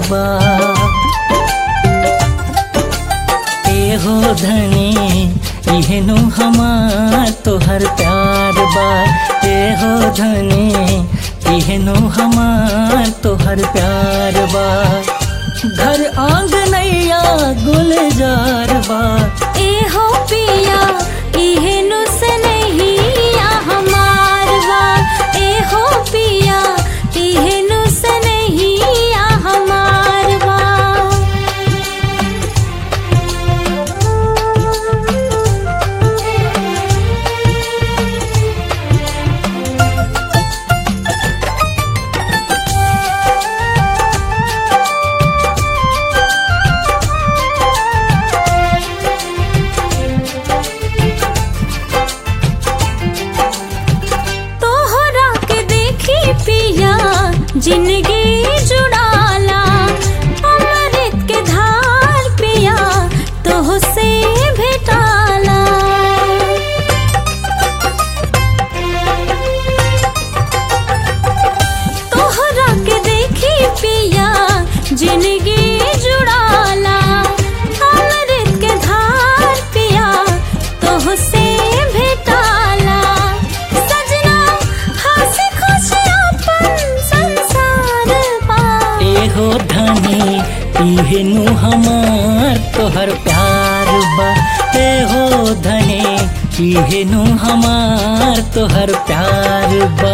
बा एहो धनी इहनु हमार तोहर प्यार बा एहो धनी इहनु हमार तोहर प्यार बा घर आंगनैया गुलजार बा एहो पिया इहेनु से नहीं आ हमार बा एहो पिया इहेनु से नहीं आ हमार बा तोहरा के देखी पिया जिंदगी जुड़ाला अमृत के धार पिया तोह से भेटाला तोहरा के देखी पिया जिंदगी जुड़ाला अमृत के धार पिया तोह से भेटाला सजना हंसी खुशी अपन संसार पा एहो धनी इहनु हमार तोहर प्यार बा एहो धनी इहनु हमार तोहर प्यार बा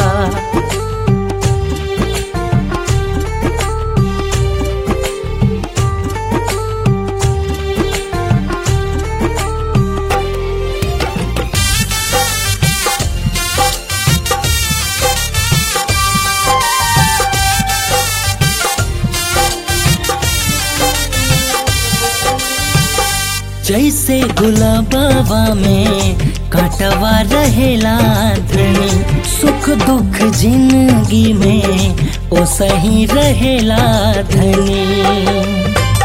जैसे गुलाबा में काटवा रहेला धनी सुख दुख जिंदगी में ओ सही रहेला धनी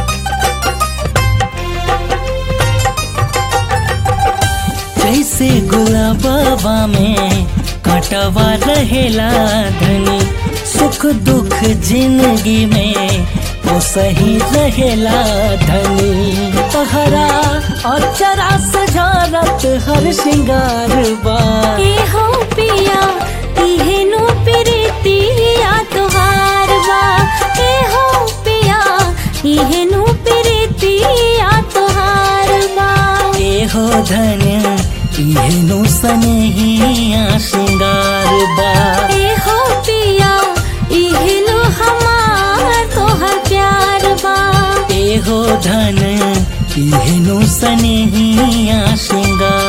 जैसे गुलाबा में काटवा रहेला धनी सुख दुख जिंदगी में ओ सही रहेला धनी तहरा अचरा सजारत हर श्रृंगार बा एहो पिया इहेनु प्रीतिया तोहार बा एहो पिया इहेनु प्रीतिया तोहार बा एहो धन इहनु सनहिया श्रृंगार बा एहो पिया इहेनु हमार तोहर प्यार बा एहो धन इहनु सनहिया श्रृंगार